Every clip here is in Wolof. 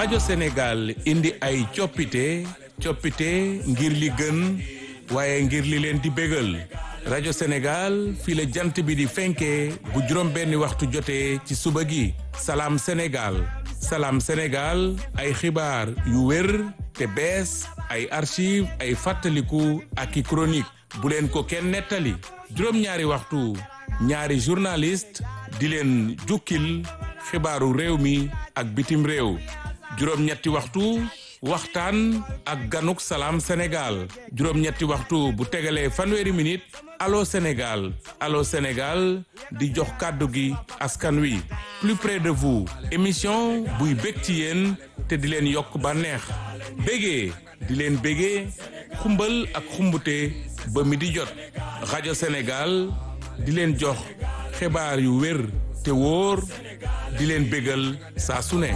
rajo Sénégal indi ay coppite coppite ngir li gën waaye ngir li leen di bégal rajo Sénégal fii la jant bi di fenkee bu juróom benni waxtu jotee ci suba gi salaam Sénégal salaam Sénégal ay xibaar yu wér te bees ay archive ay fàttaliku ak i chronique bu leen ko kenn nettali juróom-ñaari waxtu ñaari journaliste di leen jukkil xibaaru réew mi ak bitim réew juróom-ñetti waxtu waxtaan ak ganuk salaam Sénégal juróom-ñetti waxtu bu tegalee fanweeri minute allo Sénégal allo Sénégal di jox kàddu gi askan wi plus près de vous émission buy bég ci yéen te di leen yokk bànneex bégee di leen bégee xumbal ak xumbute ba mi di jot rajo Sénégal di leen jox xibaar yu wér te wóor di leen bégal saa su ne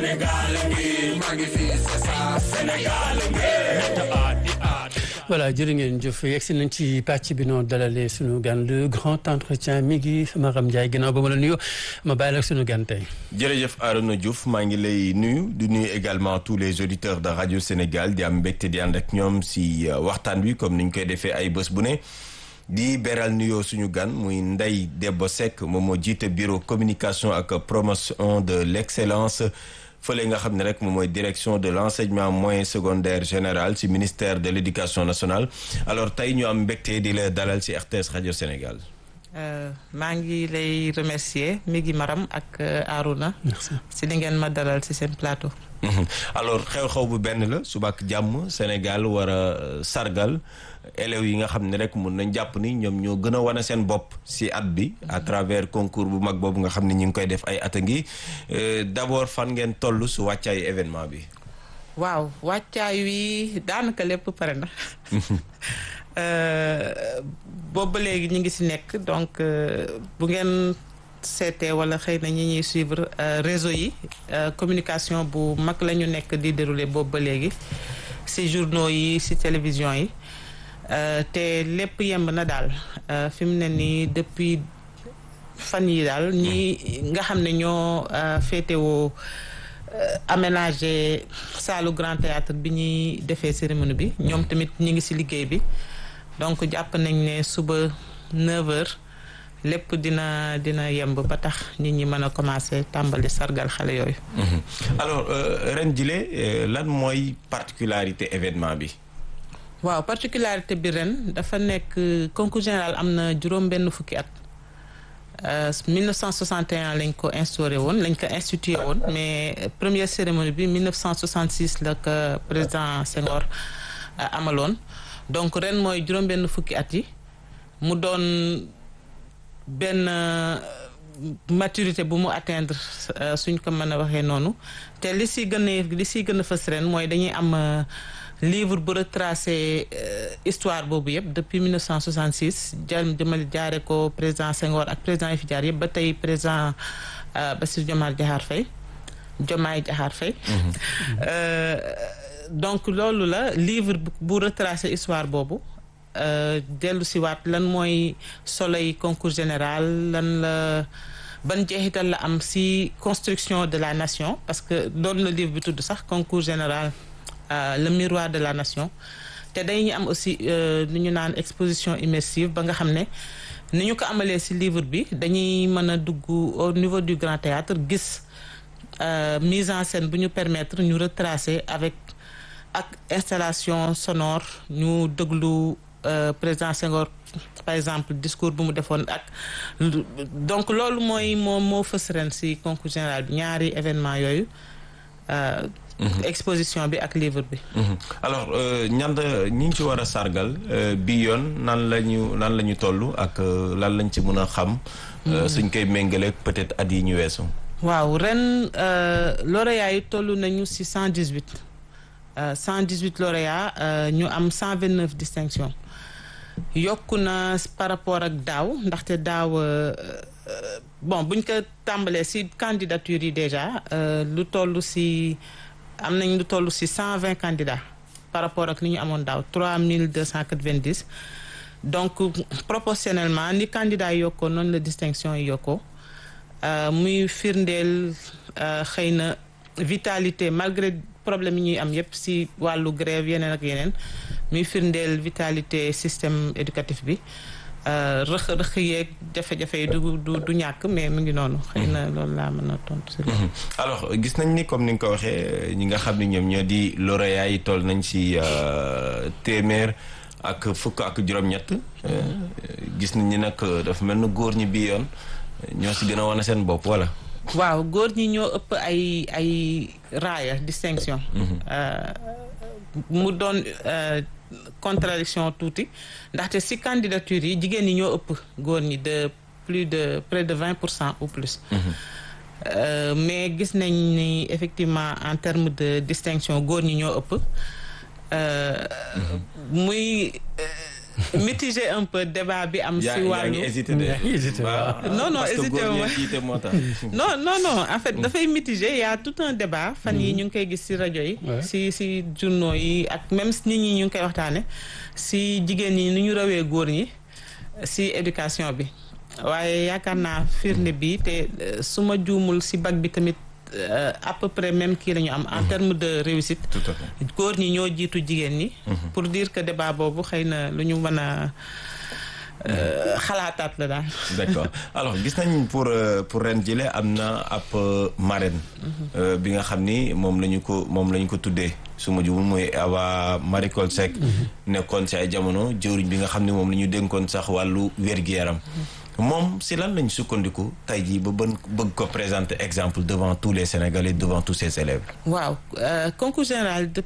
voilà jërë ngeen jëf yegsi nañ ci pàcc bi noonu dalalee sunu gan le grand entretien mi ngi Maram Ndiaye ginnaaw ba ma la nuyu ma bàyyi la sunu gan tey. jërëjëf Arona Diouf maa ngi lay nuyu di nuyu également tous les auditeurs de radio Sénégal di am mbégte di ànd ak ñoom si waxtaan wi comme ni ñu koy defee ay bés bu ne. di beral nuyoo suñu gan muy Ndeye Debbo Seck moom moo jiite bureau communication ak promotion de l'excellence fële nga xam ne rek moom mooy direction de l'enseignement moyen secondaire général ci ministère de l'éducation nationale alors tey ñu am mbégte di la dalal ci RTS rajo Sénégal. maa ngi lay remercier mi ngi Maram ak Arouna. merci ci li ngeen ma dalal ci seen plateau. alors xew-xew bu benn la suba ak jàmm Sénégal war a sargal élèves yi nga xam ne rek mun nañ jàpp ni ñoom ñoo gën a wane seen bopp ci at bi à travers concours bu mag boobu nga xam ne ñu ngi koy def ay at a ngi d'abord fan ngeen toll su wàccaayu événement bi. waaw wàccaay wi daanaka lépp pare na. boobu ba léegi ñu ngi ci nekk donc bu ngeen. seetee wala xëy na ñi ñuy suivre réseau yi communication bu mag la ñu nekk di dérouler boobu ba léegi ci journaux yi ci télévision yi te lépp yemb na daal fi mu ne nii depuis fan yi daal ñi nga xam ne ñoo féetewoo aménager saalu grand théâtre bi ñuy defee cérémonie bi ñoom tamit ñi ngi ci liggéey bi donc jàpp nañ ne suba 9h. lépp dina dina yemb ba tax nit ñi mën a commencer tàmbali sargal xale yooyu. alors ren jile lan mooy particularité événement bi. waaw particularité bi ren dafa nekk concours général am na juróom benn fukki at. 1961 lañ ko instauré woon lañ ko institué woon mais première cérémonie bi 1966 la ko président Senghor amaloon donc ren mooy juróom benn fukki at yi mu doon. benn maturité bu mu atteindre suñ ko mën a waxee noonu te li si gën a li si gën a fës ren mooy dañuy am livre bu retracé histoire boobu yëpp depuis 1966 jël jëmale jaare ko président Senghor ak président yi fi jaar yëpp ba tey président Bassirou Diomaye Diakhar Faye Diomaye Diakhar Faye donc loolu la livre bu retracé histoire boobu dellu si waat lan mooy soleil concours général lan la ban jeexital la am si construction de la nation parce que doon na livre bi tudd sax concours général le miroir de la nation te dañuy am aussi lu ñu naan exposition immersive ba nga xam ne ni ñu ko amalee si livre bi dañuy mën a dugg au niveau du grand théâtre gis mise en scène bu ñu permettre ñu retracer avec ak installation sonore ñu déglu Euh, président Senghor par exemple discours bu mu defoon ak donc loolu mooy moo moo fës ren ci concours général bi ñaari événement yooyu euh, mm -hmm. exposition bi ak livre bi mm -hmm. alors ñand ñi ngi ci war a sargal euh, bi yoon nan la ñu nan la ñu toll ak lan lañ ci mën a xam suñ koy méngaleeg peut-être at yi ñu weesu waaw ren lauréats yi toll nañu ci cent dix-huit cent dix-huit lauréats ñu am cent vingt-neuf distinctions yokku na par rapport ak daaw ndaxte daaw bon buñ ko tàmbalee ci candidature yi déjà lu toll ci am nañ lu toll ci cent vingt candidats par rapport ak li ñu amoon daaw trois mille deux cent quatre-vingt-dix donc proportionnellement ni candidats yi yokkoo noonu la distinction yi yokkoo muy firndeel xëy na vitalité malgré problème yi ñuy am yépp si wàllu grève yeneen ak yeneen muy firndeel vitalité système éducatif bi rëq rëq yeeg jafe-jafe yi du du du ñàkk mais mu ngi noonu. xëy na loolu laa mën a tontu si alors gis nañ ni comme ni nga ko waxee ñi nga xam ne ñoom ñoo di lauréats yi toll nañ si téeméer ak fukk ak juróom-ñett. gis nañ ni nag dafa mel na góor ñi bii yoon ñoo si gën a wane seen bopp wala. waaw góor ñi ñoo ëpp ay ay raaya distinction. mu doon. contradiction tuuti ndaxte si candidature yi jigéen ñi ñoo ëpp góor ñi de plus de près de vingt pour cent ou plus mais gis nañ ni effectivement en termes de distinction góor ñi ñoo ëpp muy mitiger un peu débat bi am si wàllu non non hésité non non non en fait dafay mitiger y a tout un débat fan yi ñu ngi koy gis si rajo yi si si journaux yi ak même nit ñi ñu ngi koy waxtaane si jigéen ñi ni ñu rawee góor ñi si éducation bi waaye yaakaar naa firnde bi te su ma juumul si bac bi tamit à peu près même kii la ñu am en termes de réussite góor ñi ñoo jiitu jigéen ñi pour dire que débat boobu xëy na lu ñu mën a xalaataat la daal d'accord alors gis nañ pour pour ren jile am na ab marraine bi nga xam ni moom la ñu ko moom la ñu ko tuddee su ma jumul mooy Awa Marie Coll Seck nekkoon si ay jamono jëwriñ bi nga xam ne moom la ñu dénkoon sax wàllu wér-gi-yaram moom si lan lañ sukkandiku tey jii ba bën bëgg ko présenter exemple devant tous les Sénégalais devant tous ses élèves waaw concours général de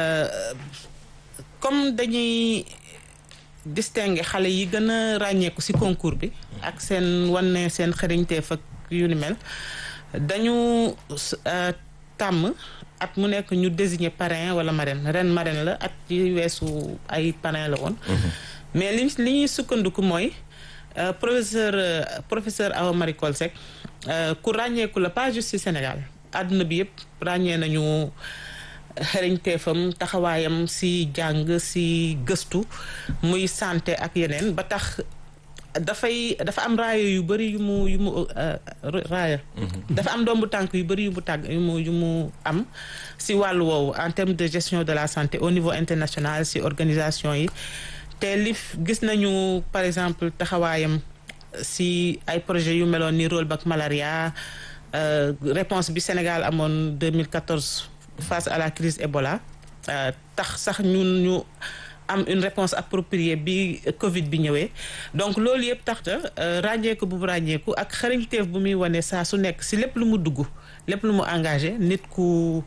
comme dañuy distinguer xale yi gën a ràññeeku ci concours bi ak seen wane seen xëriñteef ak yu ni mel dañu tàmm at mu nekk ñu désigner parrain wala marraine ren marraine la at yi weesu ay parrain la woon mais li li ñuy sukkandiku mooy professeur professeur Awa Marie Coll Seck ku ràññeeku la pas juste ci Sénégal àdduna bi yëpp ràññee nañu xereñteefam taxawaayam ci jàng ci gëstu muy santé ak yeneen ba tax dafay dafa am raaya yu bëri yu mu yu mu raaya dafa am dombu tànk yu bëri yu mu tàgg yu mu yu mu am ci wàllu woowu en termes de gestion de la santé au niveau international ci organisation yi te li gis nañu par exemple taxawaayam ci ay projets yu meloon ni rollback malaria réponse bi Sénégal amoon 2014 face à la crise Ebola tax sax ñun ñu am une réponse appropriée bi Covid bi ñëwee donc loolu yëpp tax na ràññeeku bu mu ràññeeku ak xarañteef bu muy wane saa su nekk ci lépp lu mu dugg lépp lu mu engagé nit ku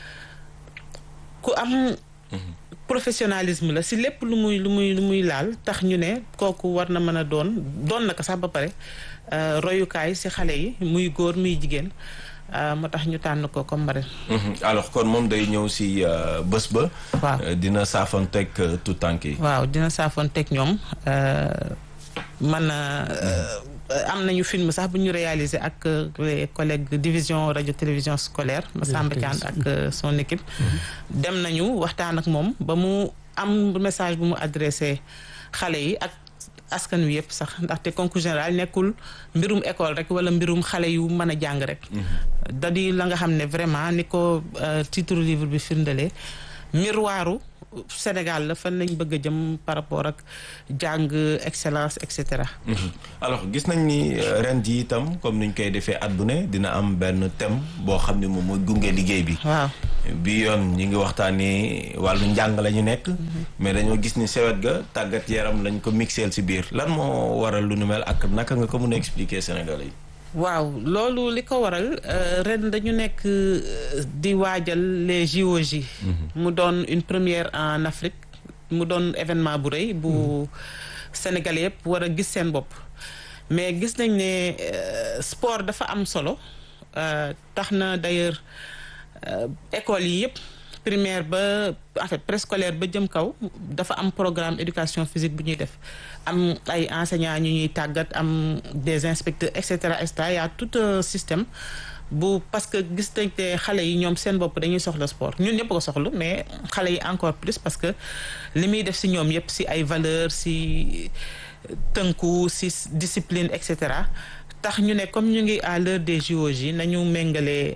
ku am. professionnalisme la ci lépp lu muy lu muy lu muy laal tax ñu ne kooku war na mën a doon doon na ko sax ba pare royukaay ci xale yi muy góor muy jigéen moo tax ñu tànn ko comme marraine. alors kon moom day ñëw ci bés ba. waaw dina saafoonteeg tout tànk yi. waaw dina saafoonteeg ñoom man am nañu film sax bu ñu réalisé ak les collègues division radio télévision scolaire Massamba Thiand ak son équipe dem nañu waxtaan ak moom ba mu am message bu mu adressé xale yi ak askan wi yëpp sax ndaxte concours général nekkul mbirum école rek wala mbirum xale yu mën a jàng rek da di la nga xam ne vraiment ni ko titre livre bi firndelee miroiru Sénégal la fan lañ bëgg a jëm par rapport ak jàng excellence et cetera. alors gis nañ ni ren ji itam comme niñ koy defee at bu ne dina am benn thème boo xam ne moom mooy gunge liggéey bi. waaw bi yoon ñi ngi waxtaanee wàllu njàng la ñu nekk. mais dañoo gis ni sewet ga tàggat yaram lañ ko mixeel ci biir lan moo waral lu nu mel ak naka nga ko mën a expliquer Sénégalais yi. waaw loolu li ko waral ren dañu nekk di waajal les JOJ. mu doon une première en Afrique mu doon événement bu rëy bu Sénégalais yëpp war a gis seen bopp mais gis nañ ne sport dafa am solo tax na d'ailleurs écoles yi yëpp primaire ba en fait préscolaire ba jëm kaw dafa am programme éducation physique bu ñuy def am ay enseignants ñu ñuy tàggat am des inspecteurs et cetera et cetera y a tout un système bu parce que gis nañ te xale yi ñoom seen bopp dañuy soxla sport ñun ñëpp ko soxla mais xale yi encore plus parce que li muy def ci ñoom yëpp ci ay valeurs ci tënku ci discipline et cetera tax ñu ne comme ñu ngi à l'heure des JOJ nañu méngale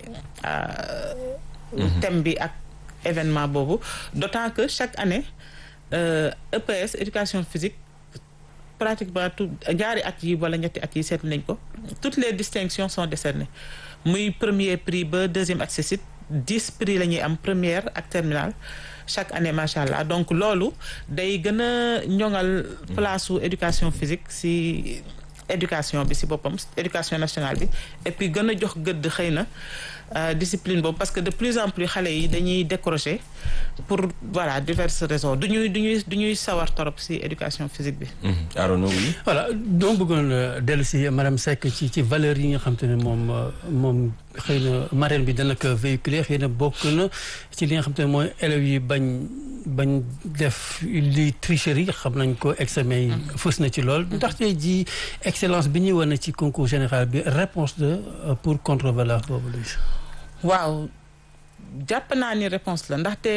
thème bi ak événement boobu d'autant que chaque année euh, EPS éducation physique pratiquement tout ñaari at yi wala ñetti at yi seetlu nañ ko toutes les distinctions sont décernées muy premier prix ba deuxième accessit dix prix la ñuy am première ak terminale chaque année macha allah donc loolu day gën a ñoŋal place su éducation physique si éducation bi si boppam éducation nationale bi et puis gën a jox gëdd xëy na discipline boobu parce que de plus en plus xale yi dañuy décrocher pour voilà diverses raisons du ñuy du ñuy du ñuy sawar torop si éducation physique bi. Arona oui. voilà donc bëggoon dellu si madame Seck ci ci valeurs yi nga xam te ne moom moom xëy na marraine bi dana ko véhiculer xëy na bokk na ci li nga xam te ne mooy élèves yi bañ bañ def li tricherie xam nañ ko examen yi fës na ci lool ndaxte ji excellence bi ñuy wane ci concours général bi réponse de pour contre valeur boobu la. waaw jàpp naa ni réponse la ndaxte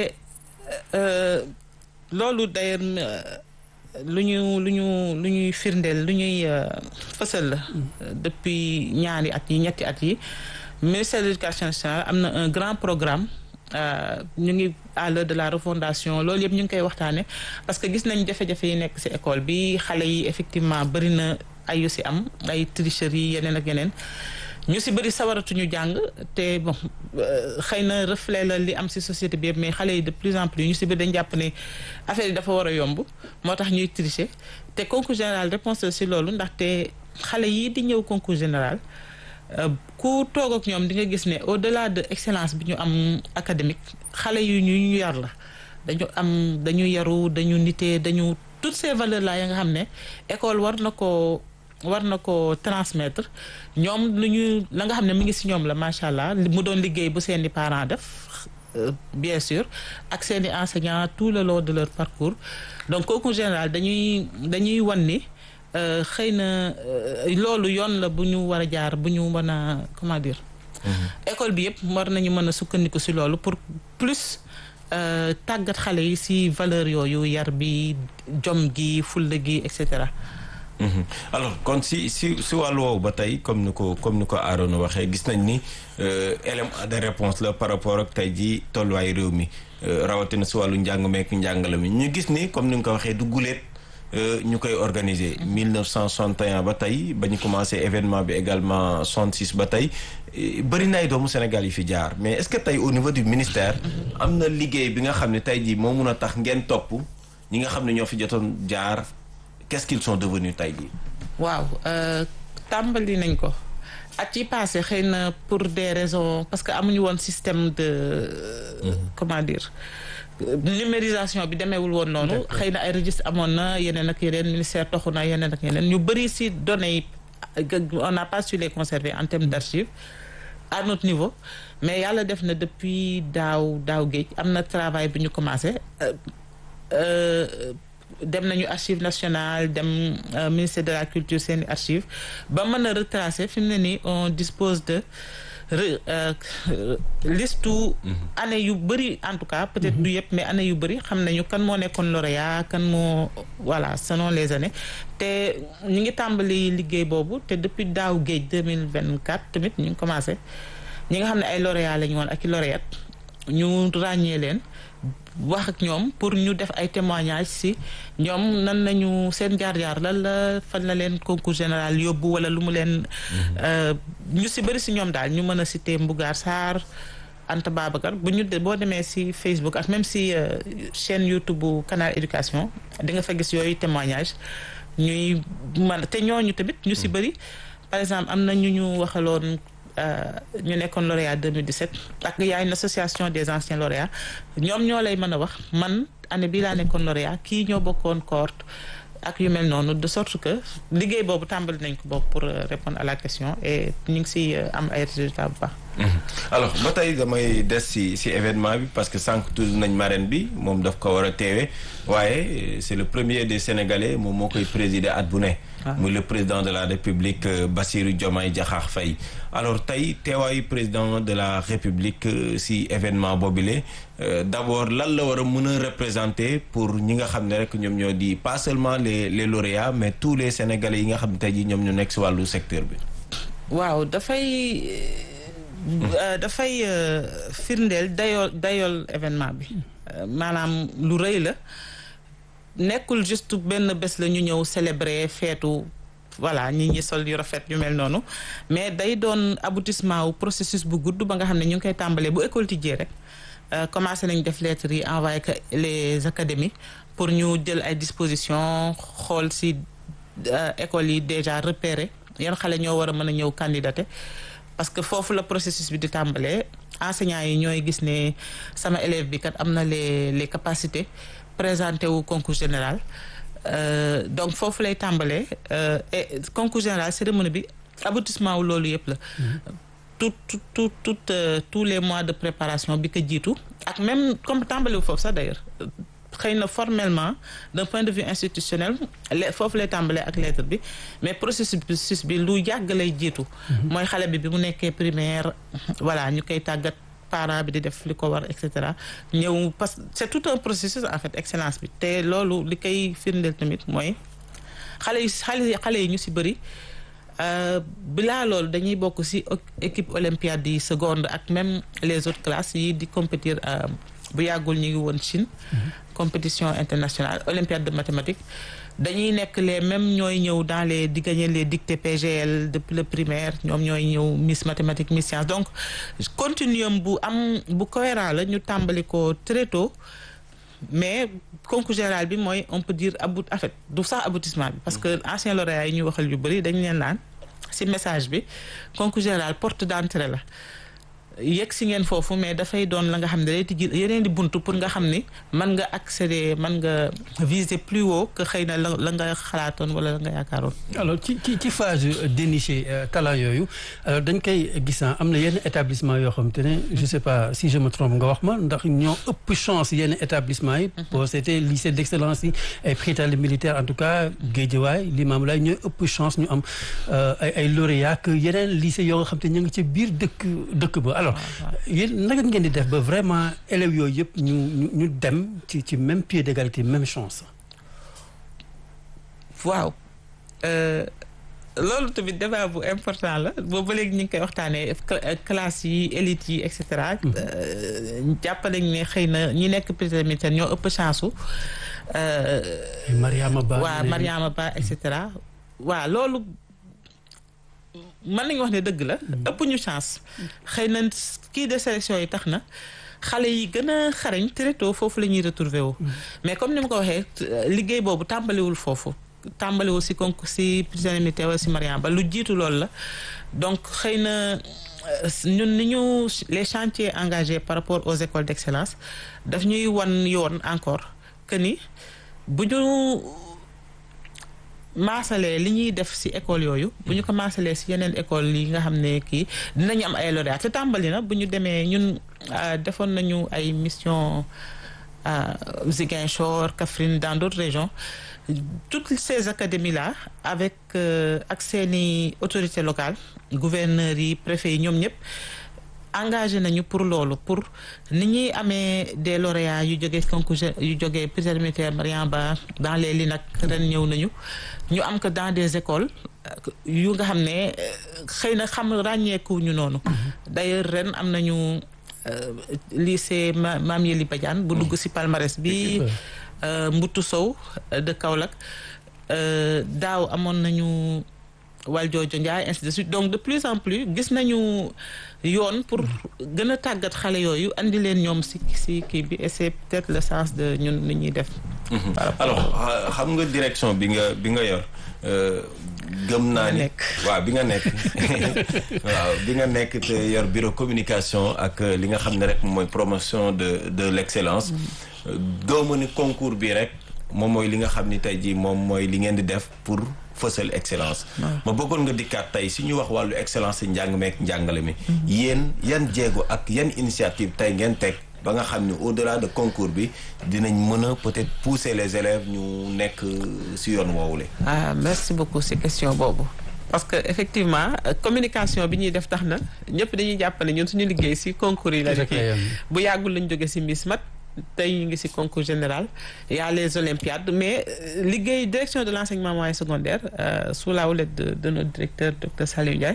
loolu d'ailleurs lu ñu lu ñu lu ñuy firndeel lu ñuy fësal la depuis ñaari at yi ñetti at yi ministère de l'éducation nationale am na un grand programme ñu ngi à l'heure de la refondation loolu yëpp ñu ngi koy waxtaane parce que gis nañ jafe-jafe yi nekk ci école bi xale yi effectivement bari na ay yu ci am ay tricherie yeneen ak yeneen ñu ci bëri sawaratuñu jàng te bon xëy na reflet la li am ci société bi yëpp mais xale yi de plus en plus ñu ci bëri dañ jàpp ne affaire yi dafa war a yomb moo tax ñuy tricher te concours général réponse ci loolu ndaxte xale yii di ñëw concours général ku toog ak ñoom di nga gis ne au-delà de excellence bi ñu am académique xale yu ñu ñu yar la dañu am dañu yaru dañu nitee dañu toutes ces valeurs là ya nga xam ne école war na ko war na ko transmettre ñoom lu ñu la nga xam ne mi ngi ci ñoom la macha allah mu doon liggéey bu seeni parents def bien sûr ak seeni enseignants tout le long de leur parcours donc concours général dañuy dañuy wan ni xëy na loolu yoon la bu ñu war a jaar bu ñu mën a comment dire. école bi yëpp war nañu mën a sukkandiku ci loolu pour plus tàggat xale yi ci valeur yooyu yar bi jom gi fulla gi et cetera. alors kon si si si wàllu woowu ba tey comme ni ko comme ni ko Arona waxee gis nañ ni élément de réponse la par rapport ak tey jii tolluwaay réew mi rawatina si wàllu njàng meek njàngale mi ñu gis ni comme ni nga ko waxee du guleet ñu koy organiser 1961 ba tey ba ñu commencé événement bi également 66 ba tey bëri na ay doomu Sénégal yi fi jaar mais est-ce que tey au niveau du ministère am na liggéey bi nga xam ne tey jii moo mun a tax ngeen topp ñi nga xam ne ñoo fi jotoon jaar qu'est-ce qu'ils sont devenus tey jii. waaw tàmbali nañ ko at yi passé xëy na pour des raisons parce que amuñu woon système de. comment dire. numérisation bi demeewul woon noonu xëy na ay registre amoon na yeneen ak yeneen ministère toxu na yeneen ak yeneen ñu bëri ci données yi on n'a pas su les conserver en termes d'archives à notre niveau mais yàlla def na depuis daaw daaw géej am na travail bi ñu commencé dem nañu archive nationale dem ministère de la culture seeni archive ba mën a retracer fi mu ne nii on dispose de liste année yu bëri en tout cas peut-être du yëpp mais année yu bëri xam nañu kan moo nekkoon lauréat kan moo voilà selon les années te ñu ngi tàmbali liggéey boobu te depuis daaw géej 2024 tamit ñu ngi commencé ñi nga xam ne ay lauréat lañu woon ak i lauréate ñu ràññee leen wax ak ñoom pour ñu def ay témoignages ci ñoom nan nañu seen jaar-jaar lan la fan la leen concours général yóbbu wala lu mu leen ñu ci bëri ci ñoom daal ñu mën a citer Mbougar Sarr Anta Babacar bu ñu boo demee ci Facebook ak même ci chaîne YouTube bu Canal Éducation di nga fa gis yooyu témoignages ñuy man te ñooñu tamit ñu ci bëri par exemple am na ñu ñu waxaloon ñu nekkoon lauréat 2017 ak y a une association des anciens lauréats ñoom ñoo lay mën a wax man année bii laa nekkoon lauréat kii ñoo bokkoon cohorte ak yu mel noonu de sorte que liggéey boobu tàmbali nañ ko boobu pour répondre à la question et ñu ngi ci am ay résultats bu baax. alors ba tey damay des ci ci événement bi parce que sànq tudd nañ marraine bi moom daf ko war a teewe waaye c'est le premier des sénégalais moom moo koy présider at bu ne. muy le président de la république Bassirou Diomaye Diakhar Faye alors tey teewaayu président de la république ci événement boobule d'abord lan la war a mën a représenter pour ñi nga xam ne rek ñoom ñoo di pas seulement les les lauréats mais tous les sénégalais yi nga xam ne tey jii ñoom ñu nekk ci wàllu secteur bi. waaw dafay dafay firndeel dayool dayool événement bi maanaam lu rëy la nekkul juste benn bés la ñu ñëw célébrer feetu voilà ñi ñi sol yu rafet yu mel noonu mais day doon aboutissement wu processus bu gudd ba nga xam ne ñu ngi koy tàmbalee bu école tijjee rek commencé nañ def lettres yi envoyé que les académies pour ñu jël ay dispositions xool si écoles yi déjà repéré yan xale ñoo war a mën a ñëw candidater parce que foofu la processus bi di tàmbalee enseignants yi ñooy gis ne sama élève bi kat am na les les capacités présenté wu concours général Euh, donc foofu lay tàmbalee euh, et concours général cérémonie bi aboutissement wu loolu yëpp la tout tout tout tout euh, tous les mois de préparation bi ko jiitu ak même comme tàmbali wu foofu sax d'ailleurs xëy na formellement d'un point de vue institutionnel le foofu lay tàmbalee ak lettre bi mais processus bi lu yàgg lay jiitu mooy xale bi bi mu nekkee primaire voilà ñu koy tàggat parent bi di def li ko war et cetera ñëw parce que c'est tout un processus en fait excellence bi te loolu li koy firndeel tamit mooy xale yu xale xale yi ñu ci bëri bilaa loolu dañuy bokk ci équipe olympiade yi seconde ak même les autres classes yi di compétir bu yàggul ñu ngi woon Chine compétition internationale olympiade de mathématiques dañuy nekk les mêmes ñooy ñëw dans les di gagner les dictées PGL depuis le primaire ñoom ñooy ñëw Miss mathématiques Miss science donc continuum bu am bu cohérent la ñu tàmbali ko très tôt mais concours général bi mooy on peut dire about en fait du sax aboutissement bi parce que ancien lauréat yi ñuy waxal yu bëri dañu leen naan ci message bi concours général porte d'entrée la yegg si ngeen foofu mais dafay doon la nga xam ne day tijji yeneen di buntu pour nga xam ni mën nga accéder mën nga viser plus haut que xëy na la la nga xalaatoon wala la nga yaakaaroon. alors ci ci ci phase dénicher talent yooyu alors dañ koy gis am na yenn établissement yoo xam te ne je sais pas si je me trompe nga wax ma ndax ñoo ëpp chance yenn établissement yi. boo c'était lycée d'excellence yi ay Prytanée militaire en tout cas Guédiawaye Limamoulaye ñooy ëpp chance ñu am ay ay lauréats que yeneen lycée yoo nga xam te ñu ngi ci biir dëkk dëkk ba alors yéen naka ngeen di def ba vraiment élèves yooyu yëpp ñu ñu ñu dem ci ci même pied d'égalité même chance. waaw loolu tamit débat bu important la boobu ba léegi ñu ngi koy waxtaanee classe yi élite yi et cetera. jàpp nañ ne xëy na ñi nekk président ñoo ëpp chance su. Mariama Ba waaw Mariama Ba et cetera waaw loolu. mën nañu wax ne dëgg la ëpp ñu chance xëy na kii de sélection yi tax na xale yi gën a xarañ très tôt foofu la ñuy retrouver wu mais comme ni ma ko waxee liggéey boobu tàmbaliwul foofu tàmbaliwul si concours si prisonnier militaire wala si Mariama Ba lu jiitu loolu la donc xëy na ñun ni ñu les chantiers engagés par rapport aux écoles d'excellence daf ñuy wan yoon encore que ni bu ñu maasalee li ñuy def ci école yooyu bu ñu ko maasalee ci yeneen école yi nga xam ne kii dinañu am ay lauréats te tàmbali na bu ñu demee ñun defoon nañu ay mission Ziguinchor Kaffrine dans d'autres régions toutes ces académies là avec ak seeni autorités locales gouverneurs yi préfets yi ñoom ñëpp engagé nañu pour loolu pour ni ñuy amee des lauréats yu jógee concours yu jógee prisonnier militaire Mariama Ba dans les LINAC ren ñëw nañu ñu am ko dans des écoles yu nga xam ne xëy na xam ràññeekuñu noonu d'ailleurs ren am nañu lycée Mame Yeli Badiane bu dugg ci palmarès bi Mbutu Sow de Kaolack daaw amoon nañu Waljoojo Ndiaye ainsi de suite donc de plus en plus gis nañu yoon pour gën a tàggat xale yooyu andi leen ñoom ci ci kii bi et c'est peut-être le sens de ñun li ñuy def. alors xam nga direction bi nga bi nga yor gëm naa ni waaw bi nga nekk waaw bi nga nekk te yor bureau communication ak li nga xam ne rek mooy promotion de de l'excellence gëwma ni concours bi rek moom mooy li nga xam ni tey jii moom mooy li ngeen di def pour fësal excellence ma bëggoon nga dikkaat tey su ñu wax wàllu excellence ci njàng meek njàngale mi yéen yan jéego ak yan initiative tey ngeen teg ba nga xam ni au-delà de concours bi dinañ mën a peut-être pousser les élèves ñu nekk ci yoon woowule ah merci beaucoup ci question boobu parce que effectivement communication bi ñuy def tax na ñëpp dañuy jàpp ne ñun suñu liggéey ci concours yi la kii bu yàggul lañ jóge ci Miss Mat tey ñu ngi ci concours général y a les olympiades mais liggéey direction de l'enseignement moyen secondaire euh, sous la houlette de, de notre directeur docteur Saliou Ndiaye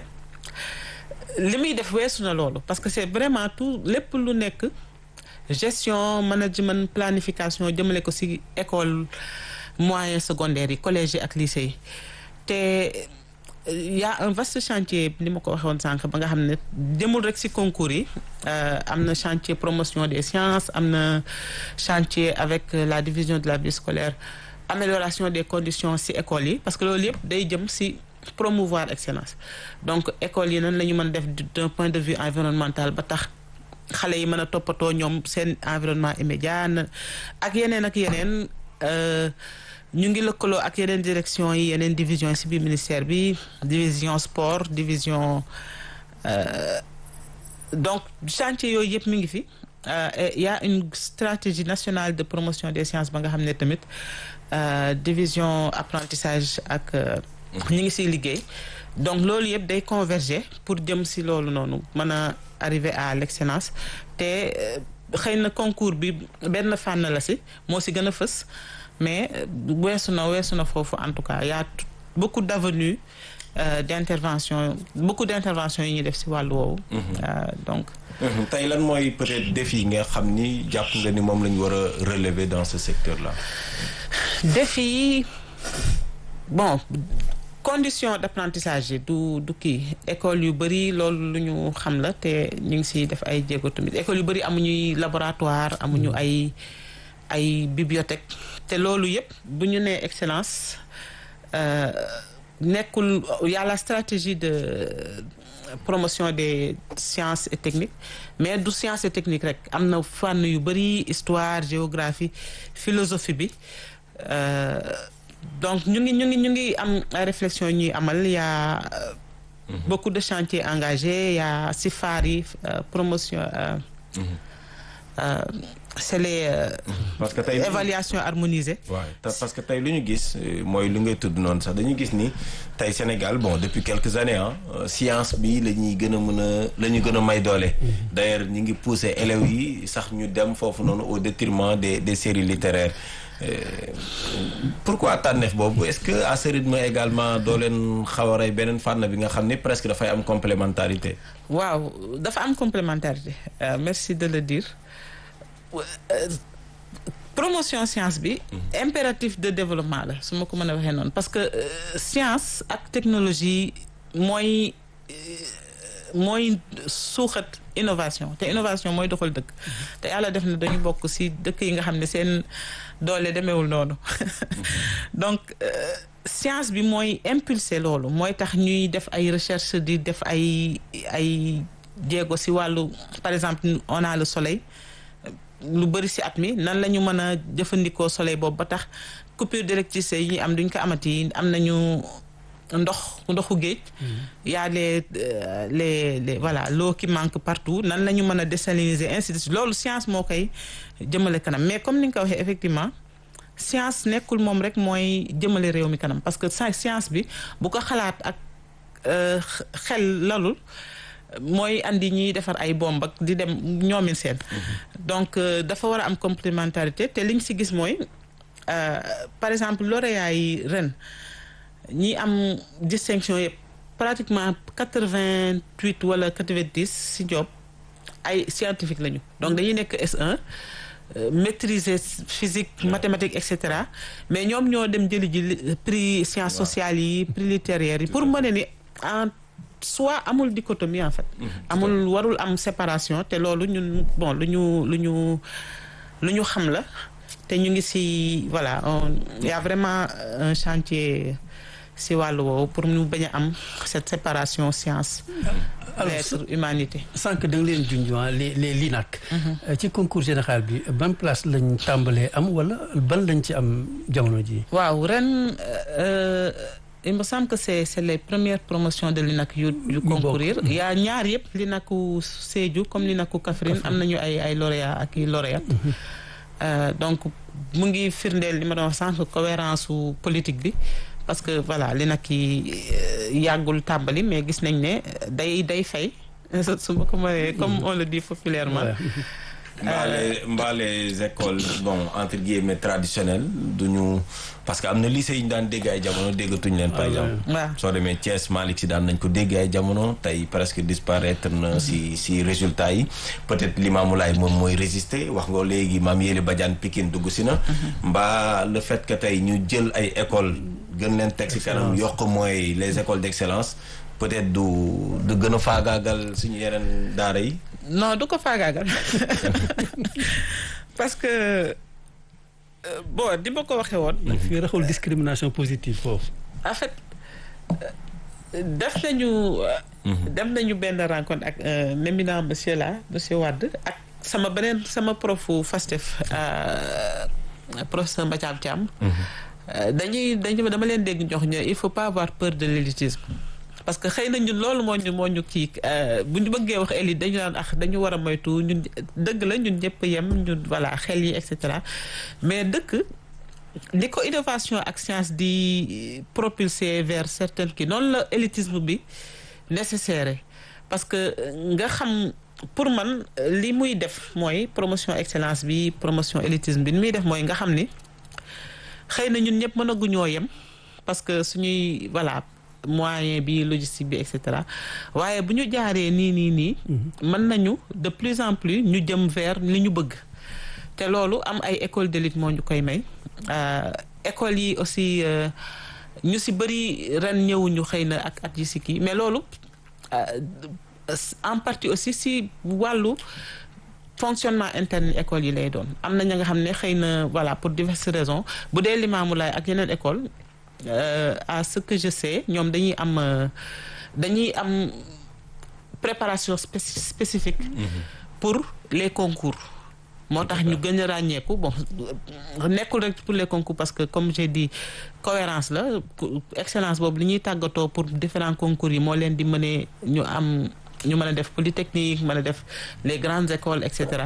li muy def weesu na loolu parce que c'est vraiment tout lépp lu nekk gestion management planification jëmale ko ci école moyen secondaire yi collège yi ak lycée yi te y a un vaste chantier ni ma ko waxee woon sànq ba nga xam ne demul rek ci concours yi am na chantier promotion des sciences am na chantier avec la division de la vie scolaire amélioration des conditions ci écoles yi parce que loolu yëpp day jëm ci promouvoir excellence donc écoles yi nan la ñu mën def d'un point de vue environnemental ba tax xale yi mën a toppatoo ñoom seen environnement immédiat ak yeneen ak yeneen ñu ngi lëkkaloo ak yeneen direction yi yeneen division yi ci biir ministère bi division sport division donc chantier yooyu yëpp mi ngi fi y a une stratégie nationale de promotion des sciences ba nga xam ne tamit division apprentissage ak ñi ngi ciy liggéey donc loolu yëpp day converger pour jëm ci loolu noonu mën a arriver à l'excellence te xëy na concours bi benn fànn la ci moo ci gën a fës mais weesu na weesu na foofu en tout cas y a beaucoup d'avenues euh, d'intervention beaucoup d'interventions yi ñuy def ci wàllu woowu donc tey lan mooy peut-être défi nga xam ni jàpp nga ni moom la ñu war a relever dans ce secteur-là défi yi bon condition d'apprentissage yi du du kii école yu bari loolu lu ñu xam la te ñu ngi ciy def ay jéego tamit école yu bari amuñuy laboratoire amuñu ay ay bibliothèque te loolu yëpp bu ñu nee excellence nekkul y a la stratégie de promotion des sciences et techniques mais du sciences et techniques rek am na fànn yu bari histoire géographie philosophie bi donc ñu ngi ñu ngi ñu ngi am ay réflexion ñuy amal y a beaucoup de chantiers engagés y a si faar yi promotion c'est les parce que tey évaluation harmonisée waaw parce que tey lu ñu gis mooy li ngay tudd noonu sax dañu gis ni tey Sénégal bon depuis quelques années ah science bi la ñuy gën a mën a la ñu gën a may doole d'ailleurs ñu ngi pousser élèves yi sax ñu dem foofu noonu au détriment des des séries littéraires pourquoi tànneef boobu est-ce que à ce rythme également doo leen xaw a rey beneen fànn bi nga xam ni presque dafay am complémentarité waaw dafa am complémentarité merci de le dire promotion science bi impératif de développement la su ma ko mën a waxee noonu parce que science ak technologie mooy mooy suuxat innovation te innovation mooy doxal dëkk te yàlla def na dañu bokk ci dëkk yi nga xam ne seen doole demeewul noonu donc science bi mooy impulser loolu mooy tax ñuy def ay recherche di def ay ay jéego ci wàllu par exemple on a le soleil lu bari ci at mi nan la ñu mën a jëfandikoo soleil boobu ba tax coupure d'électricité yi am duñ ko amati am nañu ndox ndoxu géej y a les les les voilà l'eau qui manque partout nan la ñu mën a désaliniser ainsi de suite loolu science moo koy jëmale kanam mais comme ni nga ko waxee effectivement science nekkul moom rek mooy jëmale réew mi kanam parce que science bi bu ko xalaat ak xel lalul mooy andi ñiy defar ay bomb ak di dem ñoomin seen donc dafa war a am complémentarité te liñ ci gis mooy par exemple lauréat yi ren ñi am distinction yëpp pratiquement quatre-vingt-huit wala quatre-vingt-dix ci job ay scientifique lañu donc dañuy nekk S1 maîtriser physique mathématique et cetera mais ñoom ñoo dem jëli ji prix sciences sociales yi prix littéraires yi pour mën ni en soit amul dichotomie en fait amul warul am séparation te loolu ñun bon lu ñu lu ñu lu ñu xam la te ñu ngi ci voilà il y a vraiment un chantier ci wàllu woowu pour ñu bañ a am cette séparation science lettres humanité sànq da nga leen junjoin les les LINAC ci concours général bi ban place lañ tàmbalee am wala ban lañ ci am jamono ji waaw ren il me semble que c'est c'est les premières promotions de l'INAC yu yu concourir il y a ñaar yëpp l'INACu Sédhiou comme l'INACu Kaffrine am nañu ay ay lauréats ak i lauréates donc mu ngi firndeel li ma doon wax sànq cohérence su politique bi parce que voilà l'INAC yi yàggul tàmbali mais gis nañ ne day day fay su ma ko mënee comme on le dit populairement mbaa les mbaa les écoles bon entre guillemets traditionnelles duñu parce que am na lycée yi ñu daan dégg ay jamono déggatuñ leen par exemple waaw soo demee Thiès Malick si daan nañ ko dégg ay jamono tey presque disparaître na si si résultats yi peut-être Limamoulaye moom mooy résister wax nga léegi maam Yéli Badiane Pikine dugg si na mbaa le fait que tey ñu jël ay écoles gën leen teg si kanam yokk mooy les écoles d'excellence peut-être du du gën a faagaagal suñu yeneen daara yi non du ko faagaagal parce que euh, bon di ma ko waxee woon. fi raxul discrimination positive foofu. en fait euh, def nañu. dem nañu benn rencontre ak un éminent monsieur là monsieur Wade ak sama beneen sama profu FASTEF euh, professeur Mbacam Thiam. dañuy dañu dama leen dégg jox ñu il faut pas avoir peur de l'élitisme parce que xëy na ñun loolu moo ñu moo ñu kii bu ñu bëggee wax élite dañu naan ax dañu war a moytu ñun dëgg la ñun ñëpp yem ñun voilà xel yi et cetera mais dëkk li ko innovation ak science di propulser vers certaines kii noonu la élitisme bi nécessaire parce que nga xam pour man li muy def mooy promotion excellence bi promotion élitisme bi ni muy def mooy nga xam ni xëy na ñun ñëpp mënaguñoo yem parce que suñuy voilà moyen bi logistique bi et cetera waaye bu ñu jaaree nii nii nii. mën nañu de plus en plus ñu jëm vers li ñu bëgg. te loolu am ay école d'élite moo ñu koy may écoles yi aussi ñu si bëri ren ñëwuñu xëy na ak at yi si kii mais loolu en partie aussi si wàllu. fonctionnement interne école yi lay doon am na ña nga xam ne xëy na voilà pour diverses raisons bu dee Limamoulaye ak yeneen école à ce que je sais ñoom dañuy am dañuy am préparation spécifique pour les concours moo tax ñu gën a ràññeeku bon nekkul rek pour les concours parce que comme j'ai dit cohérence la excellence boobu li ñuy tàggatoo pour différents concours yi moo leen di mënee ñu am ñu mën a def polytechnique mën a def les grandes écoles et cetera.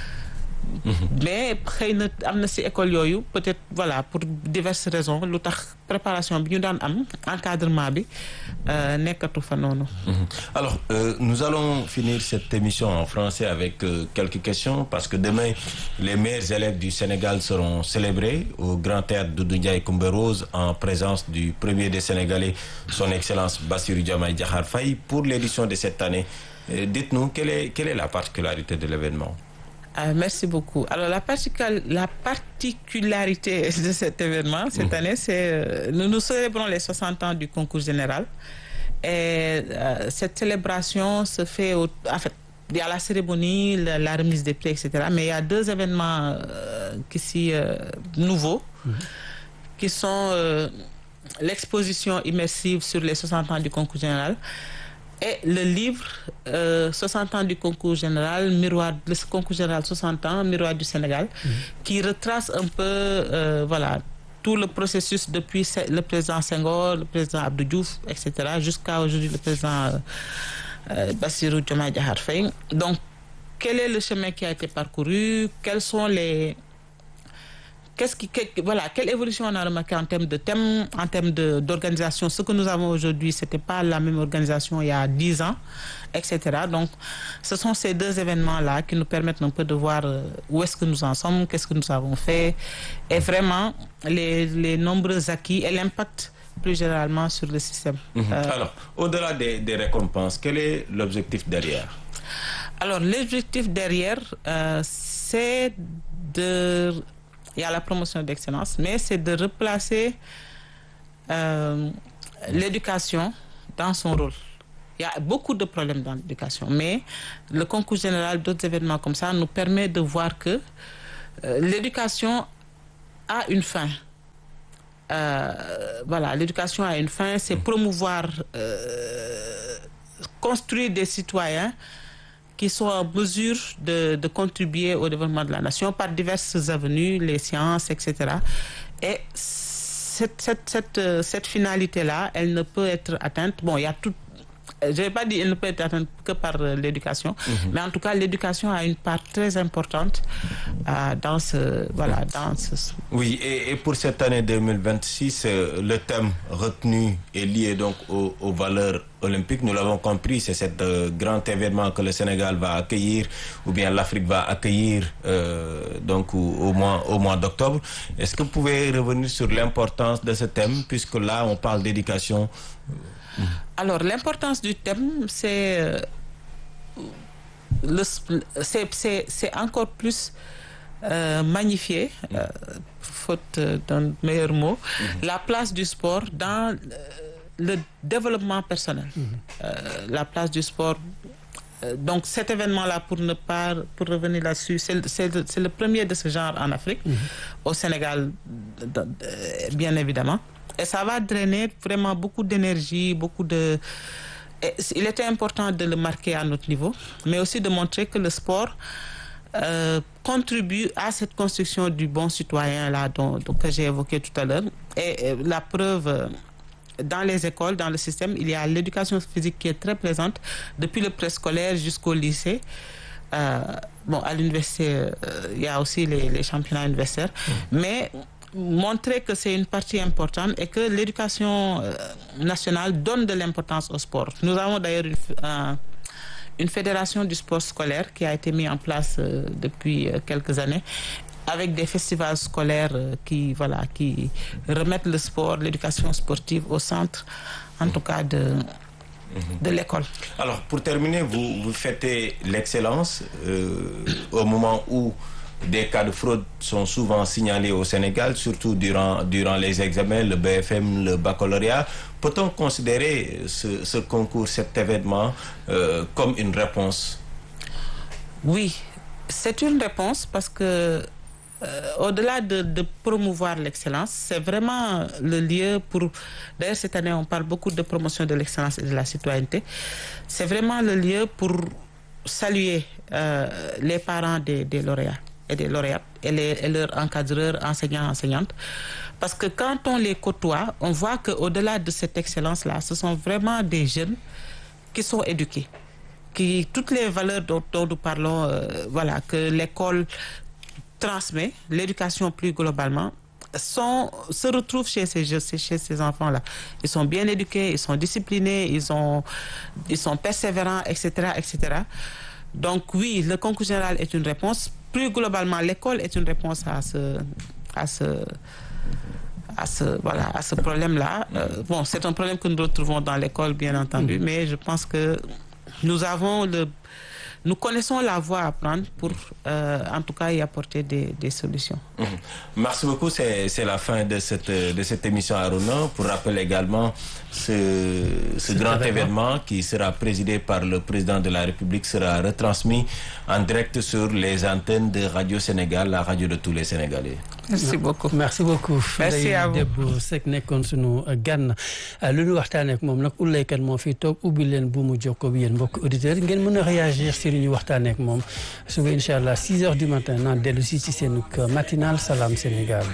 mais xëy na am na ci école yooyu peut-être voilà pour diverses raisons lu tax préparation bi ñu daan am encadrement bi nekkatu fa noonu. alors euh, nous allons finir cette émission en français avec euh, quelques questions parce que demain les meilleurs élèves du Sénégal seront célébrés au Grand Théâtre Doudou Ndiaye Coumba Rose en présence du premier des Sénégalais son excellence Bassirou Diomaye Diakhar Faye pour l'édition de cette année euh, dites-nous quelle est quelle est la particularité de l'événement Ah, merci beaucoup. Alors la, la particularité de cet événement cette mmh. année, c'est euh, nous nous célébrons les 60 ans du concours général. Et euh, cette célébration se fait au, en fait, il y a la cérémonie, la, la remise des prix, etc. Mais il y a deux événements euh, qui sont nouveaux, mmh. qui sont l'exposition immersive sur les 60 ans du concours général et le livre euh, 60 ans du concours général, miroir, le concours général 60 ans, miroir du Sénégal, mmh. qui retrace un peu, euh, voilà, tout le processus depuis le président Senghor, le président Abdou Diouf, etc., jusqu'à aujourd'hui le président euh, Bassirou Diomaye Diakhar Faye. Donc, quel est le chemin qui a été parcouru Quels sont les qu'est-ce qui, que, voilà, quelle évolution on a remarqué en termes de thème, en termes d'organisation. Ce que nous avons aujourd'hui, ce n'était pas la même organisation il y a 10 ans, etc. Donc, ce sont ces deux événements-là qui nous permettent un peu de voir où est-ce que nous en sommes, qu'est-ce que nous avons fait, et vraiment les, les nombreux acquis et l'impact plus généralement sur le système. Mmh. Euh, alors, au-delà des, des récompenses, quel est l'objectif derrière Alors, l'objectif derrière, euh, c'est de il y a la promotion d'excellence, mais c'est de replacer euh, l'éducation dans son rôle. Il y a beaucoup de problèmes dans l'éducation, mais le concours général, d'autres événements comme ça, nous permet de voir que euh, l'éducation a une fin. Euh, voilà, l'éducation a une fin, c'est promouvoir, construire des citoyens qui sont en mesure de, de, contribuer au développement de la nation par diverses avenues, les sciences, etc. Et cette, cette, cette, cette finalité-là, elle ne peut être atteinte. Bon, il y a tout. je vais pas dire il ne peut être atteint que par euh, l'éducation, mais en tout cas l'éducation a une part très importante euh, dans ce voilà dans ce. Oui, et, et pour cette année 2026, euh, le thème retenu est lié donc aux, aux valeurs olympiques. Nous l'avons compris, c'est cet euh, grand événement que le Sénégal va accueillir, ou bien l'Afrique va accueillir euh, donc au, au mois, au mois d'octobre. Est-ce que vous pouvez revenir sur l'importance de ce thème, puisque là on parle d'éducation Alors l'importance du thème, c'est euh, le c'est c'est c'est encore plus euh, magnifié, euh, faute euh, d'un meilleur mot, la place du sport dans euh, le développement personnel. Euh, la place du sport. euh, Donc cet événement-là, pour ne pas pour revenir là-dessus, c'est le- c'est le, c'est le premier de ce genre en Afrique, au Sénégal, d- d- bien évidemment. Et ça va drainer vraiment beaucoup d'énergie, beaucoup de. Et il était important de le marquer à notre niveau, mais aussi de montrer que le sport euh, contribue à cette construction du bon citoyen là dont, dont- que j'ai évoqué tout à l'heure. Et, euh, la preuve. euh, dans les écoles, dans le système, il y a l'éducation physique qui est très présente depuis le préscolaire jusqu'au lycée. Euh, bon, à l'université, euh, il y a aussi les, les championnats universitaires. Mais montrer que c'est une partie importante et que l'éducation euh, nationale donne de l'importance au sport. Nous avons d'ailleurs une, f- un- une fédération du sport scolaire qui a été mise en place euh, depuis euh, quelques années avec des festivals scolaires euh, qui voilà qui remettent le sport, l'éducation sportive au centre, en tout cas de de l'école. Alors, pour terminer, vous, vous fêtez l'excellence euh, au moment où des cas de fraude sont souvent signalés au Sénégal, surtout durant, durant les examens, le BFM, le baccalauréat. Peut-on considérer ce, ce concours, cet événement, euh, comme une réponse Oui, c'est une réponse parce que euh, au-delà de, de promouvoir l'excellence, c'est vraiment le lieu pour... D'ailleurs, cette année, on parle beaucoup de promotion de l'excellence et de la citoyenneté. C'est vraiment le lieu pour saluer euh, les parents des, des lauréats et des lauréates et, les, et leurs encadreurs, enseignants, enseignantes. Parce que quand on les côtoie, on voit qu'au-delà de cette excellence-là, ce sont vraiment des jeunes qui sont éduqués qui toutes les valeurs dont, dont nous parlons, euh, voilà, que l'école transmet, l'éducation plus globalement, sont, se retrouvent chez ces, jeux- chez ces enfants-là. Ils sont bien éduqués, ils sont disciplinés, ils, ont, ils sont persévérants, etc., etc. Donc oui, le concours général est une réponse. Plus globalement, l'école est une réponse à ce, à ce, à ce, voilà, à ce problème-là. Euh, bon, c'est un problème que nous retrouvons dans l'école, bien entendu, mais je pense que nous avons le, nous connaissons la voie à prendre pour, euh, en tout cas, y apporter des, des solutions. Mhm. Merci beaucoup. C'est c'est la fin de cette, de cette émission Aruna. Pour rappeler également, ce, ce grand événement qui sera présidé par le président de la République sera retransmis en direct sur les antennes de Radio Sénégal, la radio de tous les Sénégalais. Merci beaucoup. merci beaucoup. Merci Ndeye à vous. Debbo Seck nekkoon sunu gan lu ñu waxtaanee ak moom nag ullaykat moo fi toog ubbi leen bu mu jokkoo bi yéen mbokk auditeurs ngeen mën a réagir si li ñu waxtaanee ak moom suba incha allah 6 heures du matin naan dellu si ci seen matinal Salam Sénégal.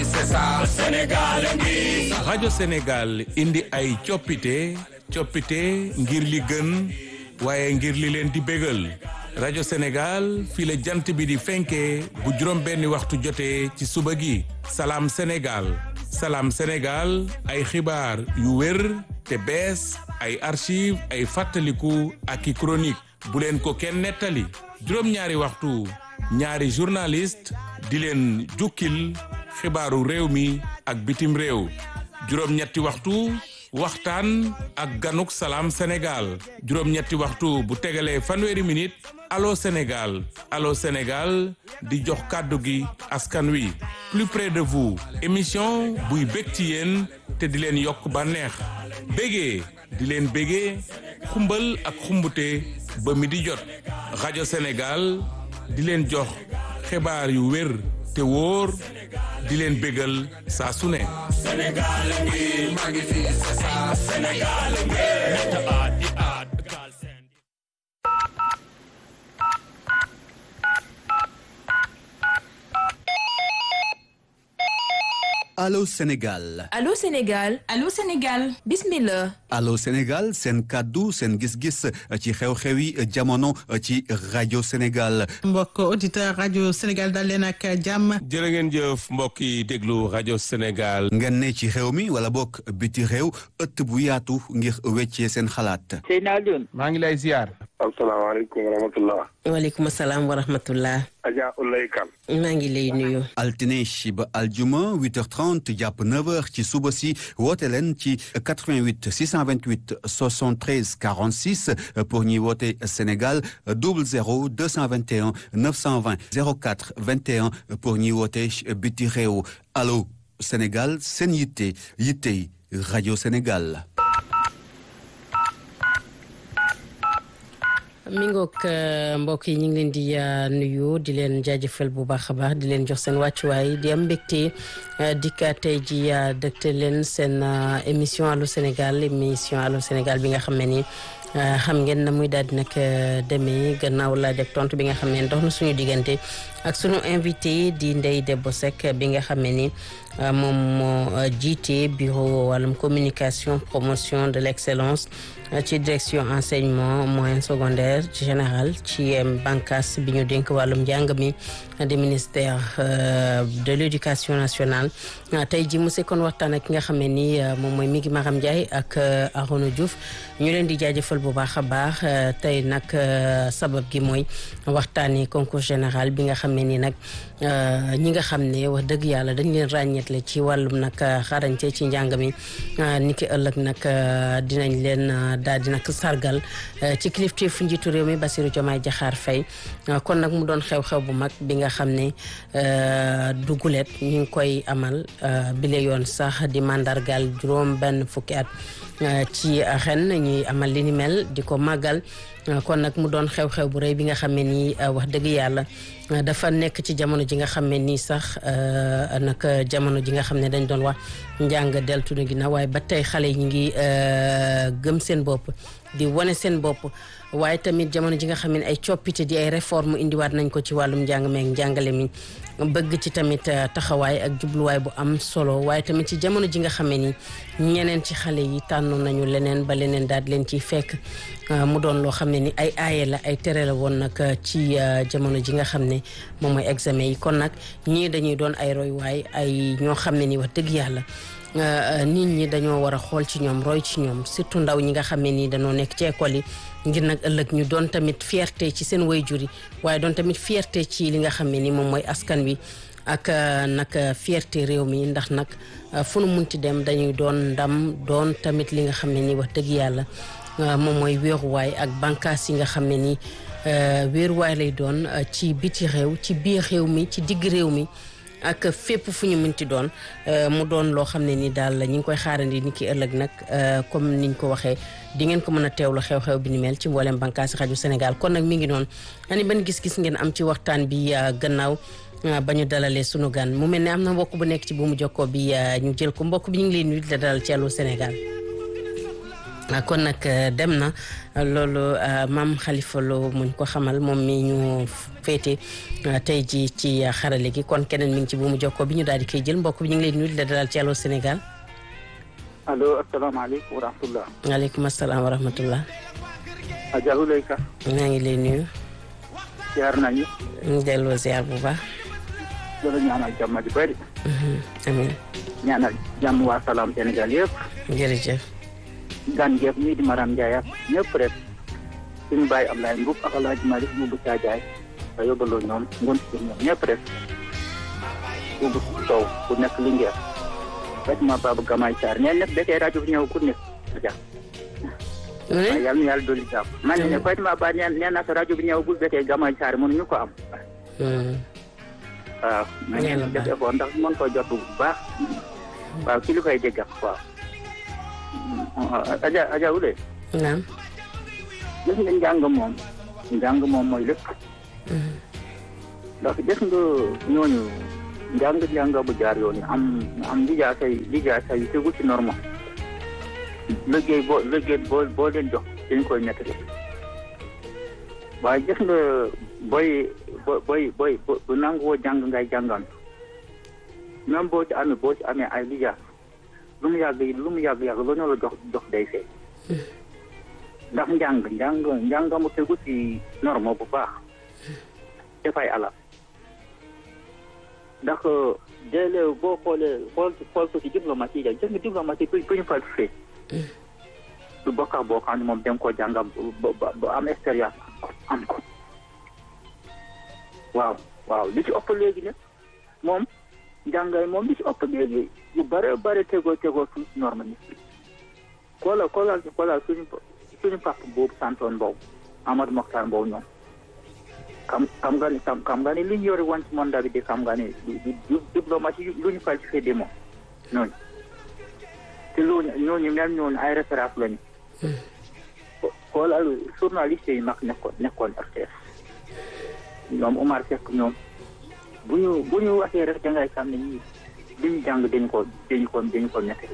rajo Sénégal indi ay coppite coppite ngir li gën waaye ngir li leen di bégal rajo Sénégal fii la jant bi di fenkee bu juróom benni waxtu jotee ci suba gi salaam Sénégal salaam Sénégal ay xibaar yu wér te bees ay archive ay fàttaliku ak i chronique bu leen ko kenn nettali juróom-ñaari waxtu ñaari journaliste di leen jukkil xibaaru réew mi ak bitim réew juróom-ñetti waxtu waxtaan ak ganuk salaam Sénégal juróom-ñetti waxtu bu tegalee fanweeri minute allo Sénégal allo Sénégal di jox kàddu gi askan wi plus près de vous émission buy bég ci yéen te di leen yokk bànneex bégee di leen bégee xumbal ak xumbute ba mi di jot rajo Sénégal di leen jox xibaar yu wér te wóor di leen bégal saa su ne Allô Sénégal Allô Sénégal Allô Sénégal bismillah Allô Sénégal seen kàddu seen gis-gis ci xew-xewi jamono ci rajo Sénégal mbokk auditeur rajo Sénégal dal leen ak jàmm jërë ngeen jëf mbokk yi déglu rajo Sénégal. ngeen ne ci réew mi wala bokk biti réew ëtt bu yaatu ngir weccee seen xalaat Seyna Alioune maa ngi lay ziar. asalaamaaleykum wa rahmatullah waaleykum salaam wa rahmatullah Adja Ulay Kan maa ngi lay nuyu altine ba aljuma 8h30 jàpp 9h ci suba si woote leen ci 88 628 73 46 pour ñuy woote Sénégal 00 221 920 04 21 pour ñuy woote biti réew allo Sénégal seen yitte yitte rajo Sénégal. mi ngoog mbokk yi ñu ngi leen di nuyu di leen jaajëfal bu baax a baax di leen jox seen wàccuwaay di am mbégte dikka tey ji dëgte leen seen émission allo Sénégal émission allo Sénégal bi nga xam ne ni xam ngeen na muy daal di nag demee gannaaw la def tontu bi nga xam ne dox na suñu diggante ak suñu invité di Ndeye Debbo Seck bi nga xam ne ni moom moo jiite bureau wàllum communication promotion de l'excellence ci direction enseignement moyen secondaire ci général ci bànqaas bi ñu dénk wàllum njàng mi di ministère de l'éducation nationale tey ji mu sekkoon waxtaan ak ki nga xam ne ni moom mooy Migi Maram Ndiaye ak Arona Diouf ñu leen di jaajëfal bu baax a baax tey nag sabab gi mooy waxtaanee concours général bi nga xam ne ni nag ñi nga xam ne wax dëgg yàlla dañ leen ràññeetle ci wàllum nag xarañte ci njàng mi ni ki ëllëg nag dinañ leen daal di nag sargal ci kilifteefu njiitu réew mi Bassirou Diomaye Diakhar Faye kon nag mu doon xew-xew bu mag bi nga xam ne dugulet ñu ngi koy amal bile yoon sax di mandargal juróom benn fukki at ci ren ñuy amal li ni mel di ko màggal kon nag mu doon xew-xew bu rëy bi nga xam ne nii wax dëgg yàlla dafa nekk ci jamono ji nga xam ne nii sax nag jamono ji nga xam ne dañ doon wax njàng deltu na ginnaaw waaye ba tey xale yi ñu ngi gëm seen bopp di wane seen bopp waaye tamit jamono ji nga xam ne ay coppite di ay réforme indiwaat nañ ko ci wàllum njàng meek njàngale mi bëgg ci tamit taxawaay ak jubluwaay bu am solo waaye tamit ci jamono ji nga xam ne ni ñeneen ci xale yi tànnoon nañu leneen ba leneen daal leen ciy fekk mu doon loo xam ne ni ay aaye la ay tere la woon nag ci jamono ji nga xam ne moom mooy examen yi kon nag ñii dañuy doon ay roywaay ay ñoo xam ne ni wax dëgg yàlla nit ñi dañoo war a xool ci ñoom roy ci ñoom surtout ndaw ñi nga xam ne nii dañoo nekk ci école yi ngir nag ëllëg ñu doon tamit fierté ci seen waajur yi waaye doon tamit fierté ci li nga xam ne ni moom mooy askan wi ak nag fierté réew mi ndax nag fu nu munti dem dañuy doon ndam doon tamit li nga xam ne ni wax dëgg yàlla moom mooy wéeruwaay ak bànqaas yi nga xam ne ni wéeruwaay lay doon ci biti réew ci biir réew mi ci digg réew mi ak fépp fu ñu mënti doon mu doon loo xam ne ni daal ñu ngi koy xaarandi ni ki ëllëg nag comme niñ ko waxee di ngeen ko mën a teewlu xew-xew bi ni mel ci mboolem bànqaasi rajo Sénégal kon nag mi ngi noonu ani ban gis-gis ngeen am ci waxtaan bi gannaaw ba ñu dalalee sunu gan mu mel ne am na mbokk bu nekk ci bu mu jokkoo bi ñu jël ko mbokk bi ñu ngi leen nuyu di la dalal ci Allô Sénégal kon nag dem na loolu maam Khalifa Lo muñ ko xamal moom mi ñu féete tey ji ci xarale gi kon keneen mi ngi ci bu mu jokkoo bi ñu daal di koy jël mbokk bi ñu ngi leen nuyu di la dalal ci Allô Sénégal. allo asalaamaaleykum wa rahmatullah. waaleykum asalaam wa rahmatullah. Adja Ulay Kan. maa ngi lay nuyu. ziar nañu. ñu delloo ziar bu baax. dala ñaanal jàmm di bëri. amiin. ñaanal jàmm waa salaam Sénégal yëpp. jërëjëf. gan gépp ñii di Maram Ndiaye ak ñëpp rek suñu bàyyi Ablaye Mbuub ak Alaaji Malick Mbuubu Caajaay a yóbbaloo ñoom ngon si ñoom ñëpp rek Mbuubu Sow ku nekk Linguère Fatima Baba Gamay Sarr ñeen nekk bekee rajo bi ñëw ku nekk aja waaye yàlla na yàlla dolli jàmm man ne Fatima Ba neen nee na rajo bi ñëwagul bekee Gamay Sarr mënuñu ko am waaw ma ngeen def effort ndax mën ko jot bu baax waaw ki li koy dégg waaw Aja Aja Ulay. naam. gis nga njàng moom njàng moom mooy lépp. ndax gis nga ñooñu njàng njàng bu jaar yoon am am lijaasa yi lijaasa yi tegu ci norme liggéey boo liggéey boo boo leen jox dañ koy nekk de waaye gis nga booy booy booy bu nanguwoo jàng ngay jàngaan même boo ci amee boo ci amee ay lijaas lu mu yàgg lu mu yàgg yàgg lu ñu la jox jox day fee ndax njàng njàng njàng mu tegu ci norme bu baax dafay alal ndax déedéet boo xoolee xool xool ko ci diplomatie yi jëng diplomatie ku ku ñu falsifié du bokk ak boo xam ne moom da nga koo jàngam ba ba am expérience am ko waaw waaw li ci ëpp léegi nag moom njàngay moom li ci ëpp léegi yu bare bare tegoo tegoo suñ si norme ni koolal koolal koolal suñu suñu papa boobu santoon Mbow Amadou Mokhtar Mbow ñoom xam xam nga ni xam xam nga ni li ñu yore woon ci monde bi di xam nga ni du diplomatie lu ñu falsifié de moom ñooñu te loolu ñooñu même ñooñu ay référence lañu xoolal journaliste yi mag nekkoon nekkoon RTS ñoom Omar Seck ñoom bu ñu bu ñu waxee rek dangay xam ne ñii li ñu jàng dañu ko dañu ko dañu ko nettali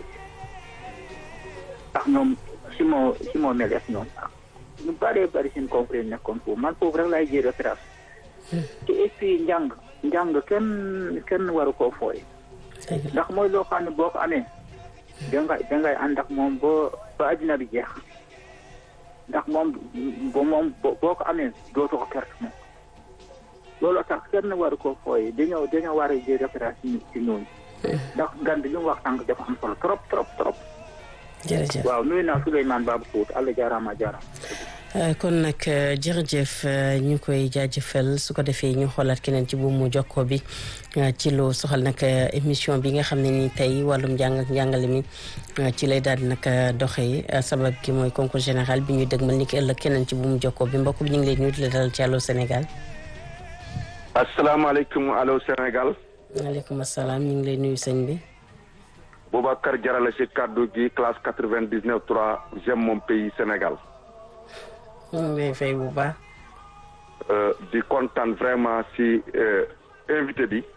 ndax ñoom si moo si moo melees ñoom ñu bëree bëri seen confrère nekkoon foofu man foofu rek laay jël référence te et puis njàng njàng kenn kenn waru koo fooye ndax mooy loo xam ne boo ko amee dangay dangay ànd ak moom ba ba addina bi jeex ndax moom ba moom boo ko amee dootu ko perte moom loolu tax kenn waru koo fooye dañoo dañoo war a jël référence ci ci ñooñu ndax gan bi li mu wax tànk dafa am solo trop trop trop jërëjëf waaw nuyu naa Souleymane Babou Kout Allah jaaraama jaaraama kon nag jërëjëf ñu koy jaajëfal su ko defee ñu xoolaat keneen ci buumu jokkoo bi ci lu soxal nag émission bi nga xam ne ni tey wàllum njàng ak njàngale mi ci lay daal di nag doxee sabab gi mooy concours général bi ñuy dëgmal ni ki ëllëg keneen ci buumu jokkoo bi mbokk bi ñu ngi lay nuyu di la dalal ci Allô Sénégal. asalaamaaleykum Allô Sénégal. waaleykum salaam ñu ngi lay nuyu sëñ bi. Boubacar Jarale si kaddu gi classe quatre vingt dix neuf trois j'aime mon pays Sénégal. ñu ngi lay fay bu baax. di kontaan vraiment si invité bi.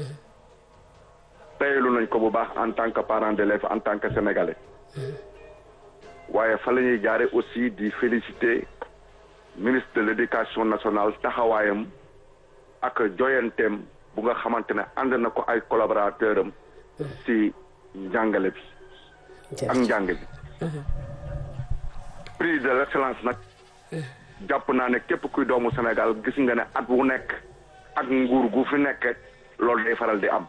teyelu nañ ko bu baax en tant que parent d'élève en tant que sénégalais. waaye fa la ñuy jaare aussi di féliciter ministre de l'éducation nationale taxawaayam ak joyanteem bu nga xamante ne ànd na ko ay collaborateur am si njàngale bi ak njàng bi prix de l'excellence nag jàpp naa ne képp kuy doomu Sénégal gis nga ne at wu nekk ak nguur gu fi nekk loolu day faral di am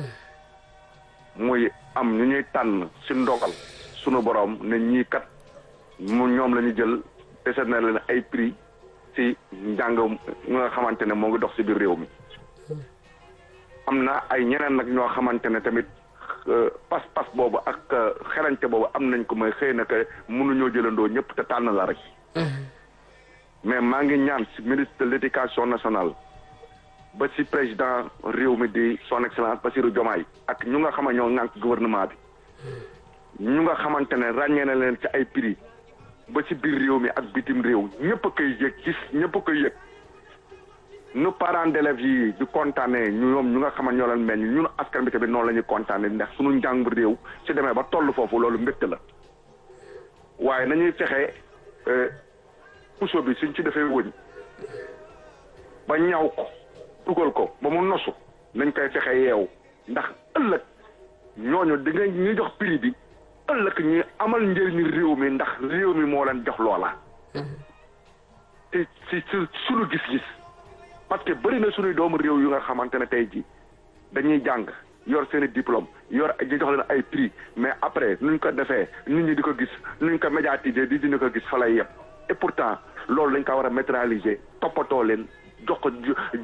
muy am ñu ñuy tànn si ndogal sunu borom ne ñii kat mu ñoom la ñu jël dese na leen ay prix si njàng mu nga xamante ne moo ngi dox si biir réew mi am na ay ñeneen nag ñoo xamante ne tamit pas-pas boobu ak xerañte boobu am nañ ko mooy xëy na que mënuñoo jëlandoo ñëpp te tànn la rek mais maa ngi ñaan si ministre de l'éducation nationale ba si président réew mi di son excellence Bassirou Diomaye ak ñu nga xam ne ñoo ŋànk gouvernement bi ñu nga xamante ne ràññee na leen ci ay prix ba ci biir réew mi ak bitim réew ñëpp a koy yëg gis ñëpp a koy yëg nu parents d'élèves yi di kontaanee ñu ñoom ñu nga xam ne ñoo leen meññ ñun askan bi tamit noonu la ñuy kontaanee ndax suñu njàng réew ci demee ba toll foofu loolu mbégte la waaye nañuy fexe puso bi suñ ci defee wëñ ba ñaw ko dugal ko ba mu nosu nañ koy fexe yeew ndax ëllëg ñooñu di nga ñuy jox prix bi ëllëg ñuy amal njëriñu réew mi ndax réew mi moo leen jox loola te si suñu gis-gis parce que bëri na suñuy doomu réew yu nga xamante ne tey ji dañuy jàng yor seen i diplôme yor ñu jox leen ay prix mais après nuñ ko defee nit ñi di ko gis nuñ ko médiatiser di dina ko gis fa lay yem et pourtant loolu dañ ko war a métraliser toppatoo leen jox ko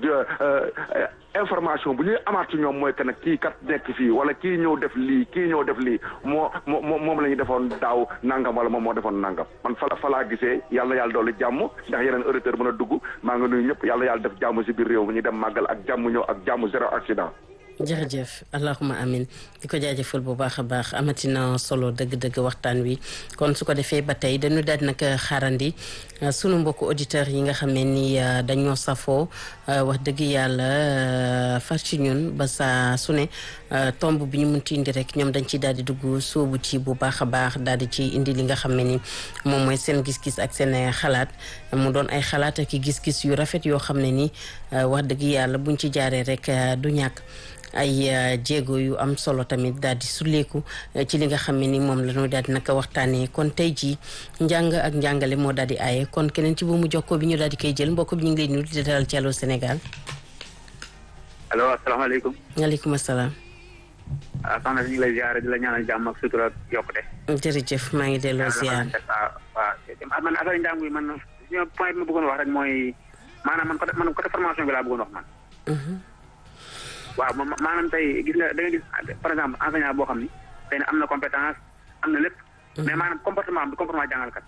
information bu ñuy amaat ci ñoom mooy que nag kii kat nekk fii wala kii ñëw def lii kii ñëw def lii moo moo moom la ñu defoon daaw nangam wala moom moo defoon nangam man fa fa laa gisee yàlla yàlla doole jàmm ndax yeneen auditeur mën a dugg maa ngi nuyu ñëpp yàlla yàlla def jàmm si biir réew mi ñu dem màggal ak jàmm ñëw ak jàmm zéro accident. jërëjëf allahuma amin di ko jaajëfal bu baax a baax amatina solo dëgg-dëgg waxtaan wi kon su ko defee ba tey dañu daal nag xaarandi sunu mbokku auditeurs yi nga xam ne ni dañoo safoo wax dëgg yàlla far ci ñun ba saa su ne tomb bi ñu munti indi rek ñoom dañ ciy daal di dugg sóobu ci bu baax a baax daal di ci indi li nga xam ne ni moom mooy seen gis-gis ak seen xalaat mu doon ay xalaat ak gis-gis yu rafet yoo xam ne ni wax dëgg yàlla buñ ci jaaree rek du ñàkk ay jéego yu am solo tamit daal di sulleeku ci li nga xam ne ni moom la ñu daal di naka waxtaanee kon tey jii njàng ak njàngale moo daal di aaye kon keneen ci bu mu jokkoo bi ñu daal di koy jël mbokk bi ñu ngi lay nuyu di dalal ci Allô Sénégal. allo asalaamaaleykum. waaleykum salaam. ah soxna si ñu ngi lay ziare di la ñaanal jàmm ak sutura ak yokkute. jërëjëf maa ngi delloo ziar. waaw waaw man affaire njàng yi man point bi ma bëggoon wax rek mooy maanaam man côté man côté formation bi laa bëggoon wax man. waaw maanaam tey gis nga da nga gis par exemple enseignant boo xam ni tey am na compétence am na lépp. mais maanaam comportement bi comportement jàngalkat.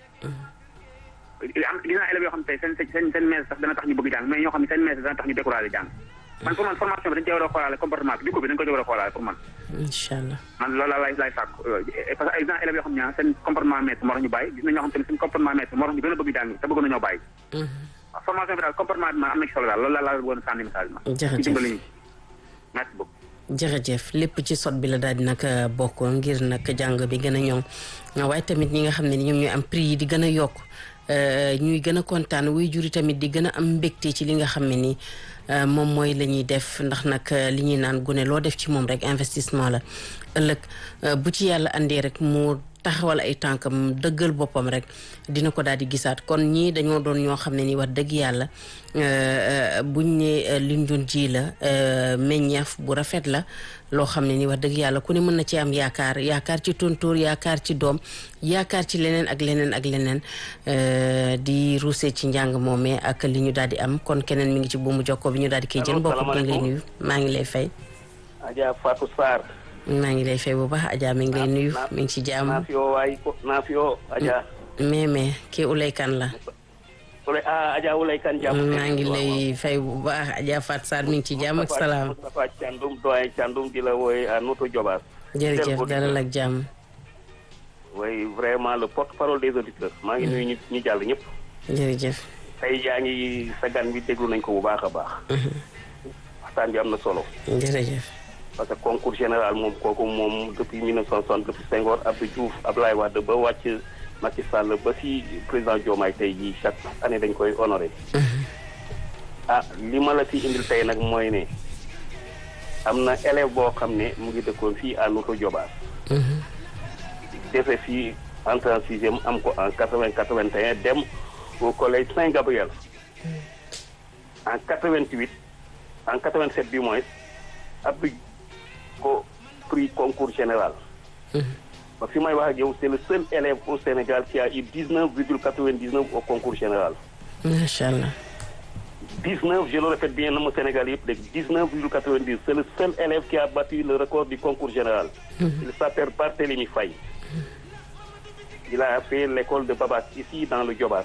am gis naa élèves yoo xam ne tey seen seen seen maître sax dana tax ñu bëgg jàng mais ñoo xam ne seen maître dana tax ñu découragé jàng. man pour man formation bi dañu cee war a xoolaale comportement bi di ko bi dañu ko ci war a xoolaale pour man. incha allah man loolu laa lay lay sàkk parce que exemple élèves yoo xam ne seen comportement maître moo tax ñu bàyyi gis na ñoo xam te ne seen comportement maître moo tax ñu gën a bëgg jàng te bëgg nañoo bàyyi. waaw formation bi daal comportement bi man am na ci solo daal loolu laa laa bëggoon a sànni message ma. jërëjëf ci dimbali ñu merci beaucoup. jërëjëf lépp ci sot bi la daal di nag bokk ngir nag jàng bi gën a ñoŋ waaye tamit ñi nga xam ne ñoom ñooy am prix yi di gën a yokk ñuy gën a kontaan wuy juri tamit di gën a am mbégte ci li nga xam ne ni moom mooy la ñuy def ndax nag li ñuy naan gune loo def ci moom rek investissement la ëllëg bu ci yàlla andee rek mu taxawal ay tànkam dëggal boppam rek dina ko daal di gisaat kon ñii dañoo doon ñoo xam ne ni wax dëgg yàlla buñ ne liñ doon ji la meññeef bu rafet la loo xam ne ni wax dëgg yàlla ku ne mën na ci am yaakaar yaakaar ci tontóor yaakaar ci doom yaakaar ci leneen ak leneen ak leneen di ruusee ci njàng moomee ak li ñu daal di am kon keneen mi ngi ci buumu jokkoo bi ñu daal di koy jël mbokk bi ngi lay nuyu maa ngi lay fay Adja Fatou Sarr maa ngi lay fay bu baax Adja mi ngi lay nuyu mi ngi ci jàmm naafio waay naafio Adja mais mais kii Ulay Kan la Ulay ah Adja Ulay Kan jàmm maa ngi lay fay bu baax Adja Fatou Sarr mi ngi ci jàmm ak salaam Moustapha Thiandoum doyen Thiandoum di la wooye à Noto Diobass jërëjëf dalal ak jàmm oui vraiment le porte-parole des auditeurs maa ngi nuyu ñu ñu jàll ñëpp jërëjëf tey yaa ngi sa gan bi déglu nañ ko bu baax a baax waxtaan bi am na solo jërëjëf parce que concours général moom kooku moom depuis 1960 depuis Senghor Abdou Diouf Abdoulaye Wade ba wàcc Macky Sall ba si président Diomaye tey jii chaque année dañ koy honoré ah li ma la fi indil tey nag mooy ne am na élève boo xam ne mu ngi dëkkoon fii à Notto Diobass defe fii entrée en sixième am ko en quatre-vingt quatre-vingt-un dem au collège Saint-Gabriel en quatre-vingt-huit en quatre-vingt-sept du moins Abdou ko prix concours général ba fi may wax ak yow c'est le seul élève au Sénégal qui a eu dix-neuf virgule quatre-vingt-dix-neuf au concours général macha allah dix-neuf je le répète bien na ma Sénégal yëpp dégg dix-neuf virgule quatre-vingt-dix c'est le seul élève qui a battu le record du concours général il s'appelle Barthélémy Faye il a fait l'école de Babas ici dans le Diobass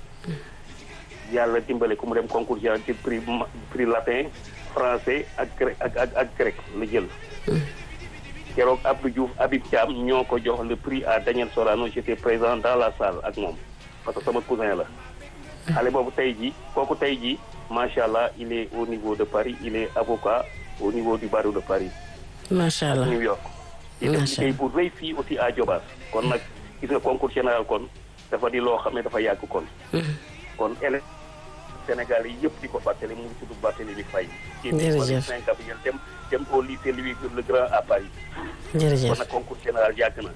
yàlla dimbale ku mu dem concours général ci prix prix latin français ak grec ak ak ak grec la jël keroog Abdou Diouf Habib Thiam ñoo ko jox le prix à Daniel Sorano j'étais présent dans la salle ak moom parce que sama cousin la xale boobu tey jii kooku tey jii macha allah il est au niveau de Paris il est avocat au niveau du barreau de Paris macha allah New York di def liggéey bu rëy fii aussi à Diobass kon nag gis nga concours général kon dafa di loo xam ne dafa yàgg kon kon élève Sénégal yi yëpp di ko fàttali mu ngi tudd Barthélémy Faye jërëjëf Saint-Gabriel dem dem au lycée Louis le Grand à Paris jërëjëf kon nag concours général yàgg na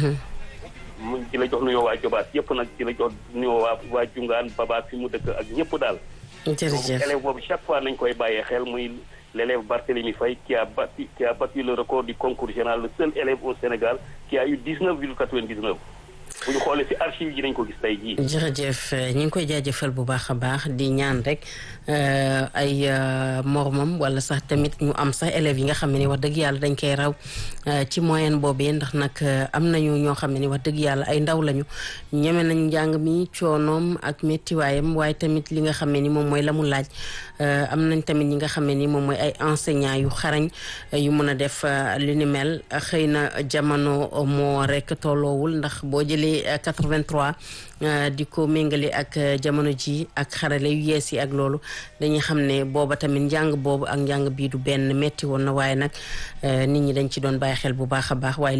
mu ci la jox nuyoo waa Diobass yëpp nag ci la jox nuyoo waa waa Jungaan Babaas fi mu dëkk ak ñëpp daal jërëjëf élève boobu chaque fois nañ koy bàyyee xel muy l'élève Barthélémy Faye qui a battu qui a battu le record du concours général le seul élève au Sénégal qui a eu dix-neuf virgule quatre-vingt-dix-neuf bu ñu xoolee ci archive yi nañ ko gis tey jii. jërëjëf ñu ngi koy jaajëfal bu baax a baax di ñaan rek ay moromam wala sax tamit ñu am sax élèves yi nga xam ne ni wax dëgg yàlla dañ koy raw ci moyenne boobee ndax nag am nañu ñoo xam ne ni wax dëgg yàlla ay ndaw lañu ñeme nañu njàng mi coonoom ak méttiwaayam waaye tamit li nga xam ne ni moom mooy la mu laaj am nañ tamit ñi nga xam ne ni moom mooy ay enseignants yu xarañ yu mën a def li ni mel xëy na jamono moo rek tolloowul ndax boo jëlee 83 di ko méngale ak jamono ji ak xarale yu yees yi ak loolu dañuy xam ne booba tamit njàng boobu ak njàng bii du benn metti woon na waaye nag nit ñi dañ ci doon bàyyi xel bu baax a baax waaye